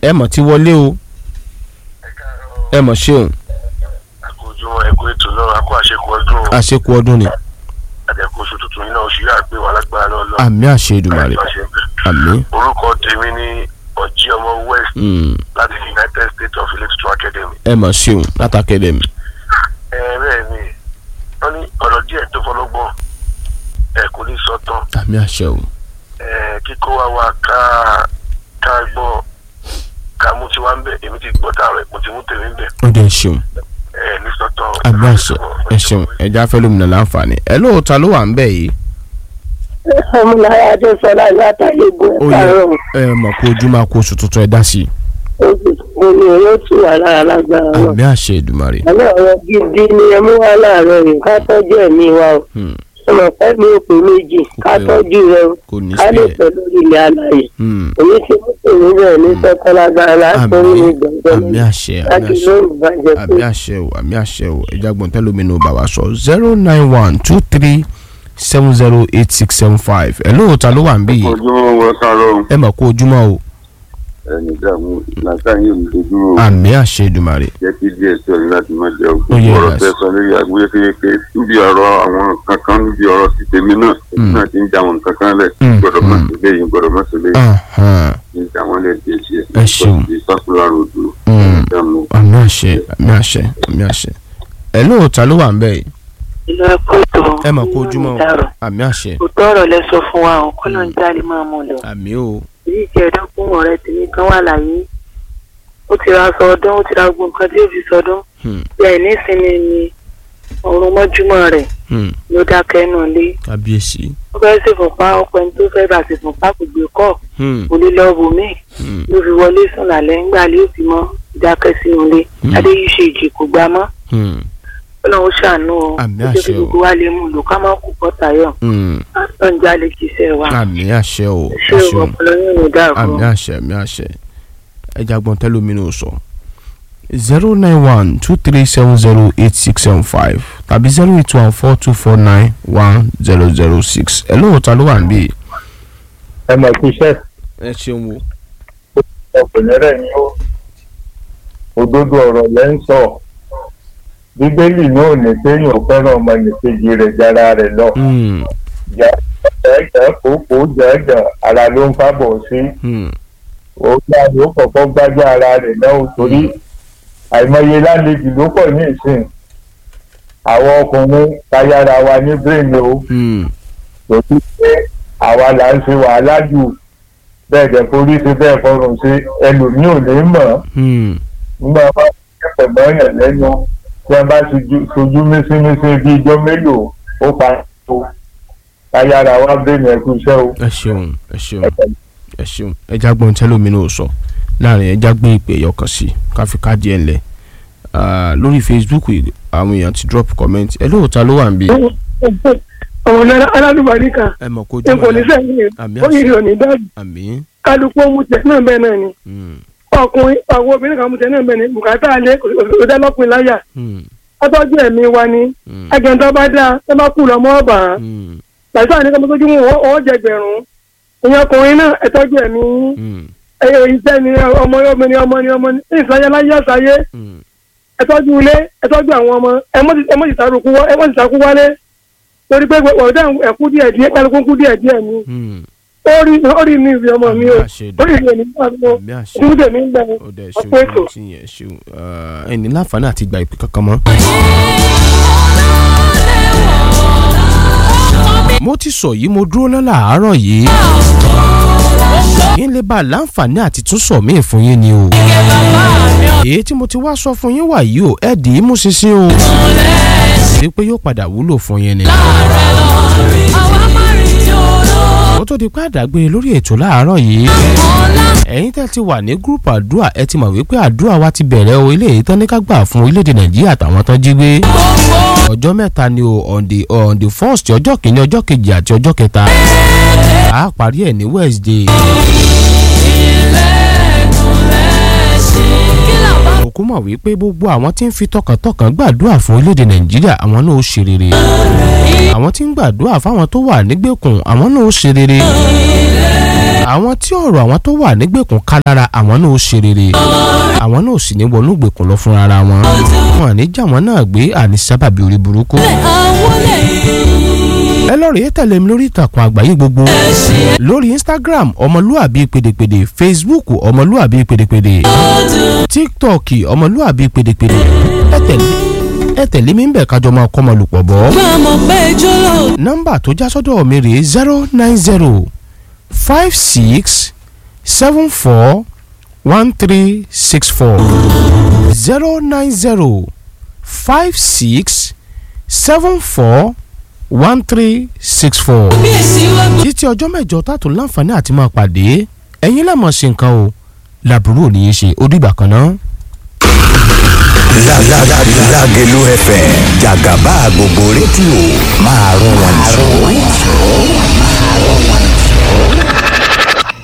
ẹ mọ̀ ti wọlé o ẹ mọ̀ ṣeun àkójọ ẹkọ ètò náà akó àṣekù ọdún àṣekù ọdún ni àdẹkù oṣù tuntun yìí náà oṣù yà gbé wa lágbára lọ́lọ́ àmì àṣẹ Èdùmàrè àmì orúkọ tèmi ní ọjí ọmọ west mm, láti united states of electoral academy. ẹ mọ̀ ṣeun látàkẹ́dẹ̀ mi ẹ bẹ́ẹ̀ ni wọ́n ní ọ̀rọ̀ díẹ̀ tó fọlọ́gbọ́n ẹ kò ní sọ tán àmì àṣẹ o ẹ kíkó wa wá ká ká gbọ́ ká mú tiwa ń bẹ̀ èmi ti gbọ́ tààrọ̀ mo ti mú tèmi ń bẹ̀ ó dẹ̀ ṣeun ẹ ní sọ tán. àmì àṣẹ ẹ ṣeun ẹja fẹ́ lómìnira láǹfààní ẹ lóòótọ́ ló wà ń bẹ̀ yìí ọmọlára adéṣọlá látàlébù ó yẹ ẹ̀ka ẹ mọ̀ kó ojú máa kó oṣù tuntun ẹ dá sí i òní yóò tù wá lára lágbára náà àmì àṣẹ Èdùmàrè àmọ́ ọ̀rọ̀ gidi ni ẹ mú wá láàárọ̀ rẹ̀ ká tọ́jú ẹ̀mí wa o Hmm, ọmọ pẹ́ mi ò pé méjì ká pé o. tọ́jú rẹ o kò ní ká lè sílẹ̀ pẹ́ lórí ilẹ̀ alàyè Hmm, èyí tí mo pè ní bẹ́ẹ̀ ní sọ́kọ́ lágbára látọ́rí àmì mi gbọ̀ngàn àmì àṣẹ àmì láti àṣẹ lóyún bàjẹ́ pé àmì àṣẹ o àmì àṣẹ o ẹja gbọ̀n tẹ́lómìnira bàbá sọ zero nine one two three seven zero eight six seven five ẹ lóòótọ́ ló wà ń bí yìí ojúmọ́ wọn kárọ̀ ẹ mọ̀ kó ojúmọ́ o ẹni dààmú làkàyè òdòdúró àmì àṣẹ Èdùmàrè jẹ́ kí díẹ̀ sí ọ̀rẹ́ láti má jẹ́ Ó yẹ òkú ọ̀rọ̀ yes. tẹ́ sọ lórí àgbéyé kékeré níbi ọ̀rọ̀ àwọn kankan níbi ọ̀rọ̀ ti tèmi náà èmi náà ti ń já àwọn kankan lẹ̀ Mm, gbọ́dọ̀ má mm. sí léyìn gbọ́dọ̀ má sí léyìn Ahan, ní já wọn lẹ̀ díẹ̀ sí Ẹ ṣeun. sákúlà ròdù Mm. dààmú. àmì àṣẹ àmì àṣẹ àmì àṣẹ ẹ lóòótọ́ ló wà ń bẹ̀ yìí ìlú ẹkọ ètò ẹ mọ̀ kó ojúmọ́ o àmì àṣẹ òótọ́ ọ̀rọ̀ lẹ sọ fún wa ò kọ́nà ń jáde máa mú lọ. àmì o èyí ìjẹ́dọ́kùn ọ̀rẹ́ tèmi kan wà láyé ó ti ra aṣọ ọdún ó ti ra gbogbo nǹkan tí ó fi sọdún Hmm, bí ẹ̀ nísìnyí ni ọ̀run mọ́júmọ́ rẹ̀ hmm, ló dákẹ́ nù lé kábíyèsí ó fẹ́ ṣèfúnpá ọpẹ́ ní tó fẹ́ bá ṣèfúnpá kò gbé kọ́ Hmm, kò lè lọ bò mí hmm, ló fi wọlé sùn lálẹ́ ńgbà lé òsì mọ́ ìdákẹ́ sínú ilé Hmm. adéyíṣe ìjì kò gbá mọ́ hmm, ọlọ́run ṣàánú o Àmì ó jẹ́ kí àṣẹ o. gbogbo wa lè mú un lò ká má kú bọ́tà yọ̀ hmm. lọ́njà lè kíṣẹ́ wa àmì àṣẹ o ṣé àṣẹ o o ọpọlọ yín ò dàrú àmì àṣẹ àmì àṣẹ ẹja gbọ́n tẹ́lómìnira sọ zero nine one two three seven zero eight six seven five tàbí zero eight one four two four nine one zero zero six ẹ lóòótọ́ ló wà ń bí yìí. ẹ mọ̀ kí iṣẹ́ ẹ ṣeun wo. ọkùnrin rẹ̀ ni ó òdodo ọ̀rọ̀ lẹ́ ń sọ bíbélì náà ní kéèyàn fẹ́ràn ọmọnìkejì rẹ̀ jára rẹ̀ lọ Hmm, jẹ́jẹ́ kókó jẹ́jẹ́ ara ló ń fábọ̀ sí hmm, òun náà ló kọ̀kọ́ gbájá ara rẹ̀ náà ó torí àìmọye lálejò ló pọ̀ ní ìsìn àwọn ọkùnrin tayára wa ní bírèmì o hmm, torí pé àwa là ń ṣe wàhálà jù bẹ́ẹ̀ dẹ̀ forí sí bẹ́ẹ̀ fọrùn sí ẹlòmíì ò ní mọ̀ ọ́ hmm. nígbà bá kẹfẹ mọyàn lẹ́nu tí wọn bá sojú- sojú mísímísí bíi ijọ́ mélòó ó pa tó káyára wá bẹ̀rẹ̀ ẹ̀kú iṣẹ́ o. ẹ ṣeun ẹ ṣeun ẹ ṣeun ẹja gbọ́n tẹ́lómìnira sọ láàrin ẹja gbé ìpè ẹ̀yọkàn sí káfí káàdì ẹ̀ ńlẹ̀ Ah, lórí Facebook yìí, àwọn èèyàn ti drop comment ẹ lóòótọ́ ló wà ń bí. ọmọ náírà alálùbáríkà ẹ mọ̀ kó ẹ kò ní jùmọ̀ sẹ́yìn àmì ó yìí àṣẹ ò ní dájú àmì kálukú ohun tẹ náà bẹ́ẹ̀ náà ni hmm, ọkùnrin àwọn obìnrin kan mú tẹ náà bẹ́ẹ̀ ni bùkátà alẹ́ kò dá lọ́kùnrin láyà hmm, ọtọ́jú ẹ̀mí wa ni hmm, agẹ̀ntọ́ bá dáa ẹ bá kú lọ́mọ ọ̀bà hmm, làtọ́ àní kọ́mọ́ tójú wọn ọwọ́ jẹgbẹ̀rún ìyẹn ọkùnrin náà ẹ tọ́jú ẹ̀mí hmm, ẹyẹ iṣẹ́ ni ọmọ ọmọ ni ọmọ ni ọmọ ni ìsàyẹ láyé àṣàyé hmm. ẹ tọ́jú ilé ẹ tọ́jú àwọn ọmọ ẹ mọ́ ti- ẹ mọ́ ti sàrùkú wọ́ ẹ mọ́ ti sàkú wálé torí pé ọ̀dà ẹ̀kú díẹ̀ díẹ̀ kálukú kú díẹ̀ díẹ̀ ni hmm. ó rí ó rí ní ìwé ọmọ mi o àmì àṣẹ ó rí ìwé nígbà mi o àmì àṣẹ ìdúdè mi ń gbẹ ó dẹ̀ ọ̀pọ̀ ṣeun ètò. tí yẹn ṣeun Ah, ẹni láǹfààní àti gba ìpè kankan mọ́. mo ti sọ yìí mo dúró náà làárọ̀ yìí yín lè bá a láǹfààní àti tún sọ míì fún yín ni o èyí tí mo ti wá sọ fún yín wà yìí o ẹ dì í mú ṣinṣin o wípé yóò padà wúlò fún yín ni. ó tó di pé àdàgbé lórí ètò láàárọ̀ yìí ẹ̀yin tẹ́ ti wà ní gúrùpù àdúrà ẹ ti mọ̀ wípé àdúrà wa ti bẹ̀rẹ̀ o ilé yìí tán ní ká gbà fún orílẹ̀-èdè nàìjíríà àtàwọn tán jí gbé ọjọ́ mẹ́ta ni o on the on the first ọjọ́ kìíní ọjọ́ kejì àti ọjọ́ kẹta a parí ẹ̀ ní wednesday. òkú mọ̀ wípé gbogbo àwọn tí ń fi tọkàntọkàn gbàdúrà fún orílẹ̀-èdè nàìjíríà àwọn náà ó ṣe rere àwọn tí ń gbàdúrà fáwọn tó wà nígbèkùn àwọn náà ó ṣe rere àwọn tí ọ̀rọ̀ àwọn tó wà nígbèkùn ká lára àwọn náà ó ṣe rere àwọn náà ò sì ní wọnú ìgbèkùn lọ fún ara wọn wọn à ní jà wọn náà gbé àní sábàbí orí burúkú. ẹ lọ rèé tẹ̀lé mi lórí ìtàkùn àgbáyé gbogbo lórí instagram ọmọlúàbí pèdèpèdè facebook ọmọlúàbí pèdèpèdè tiktok ọmọlúàbí pèdèpèdè ẹ tẹ̀lé ẹ tẹ̀lé mi ń bẹ̀ kájọ máa kọ́ ọmọ lùpọ̀ bọ́. nọ́mbà tó já sọ́dọ̀ mi rèé zero nine zero five six seven four one three six four zero nine zero five six seven four one three six four. títí ọjọ́ mẹ́jọ tààtò láǹfààní àti máa pàdé ẹ̀yin lẹ́mọ̀ ṣe nǹkan o làbúrò ní í ṣe ó dìgbà kan náà. Lágẹ̀lú FM jàgàbá gbogbo rédíò máa rún wọn jù.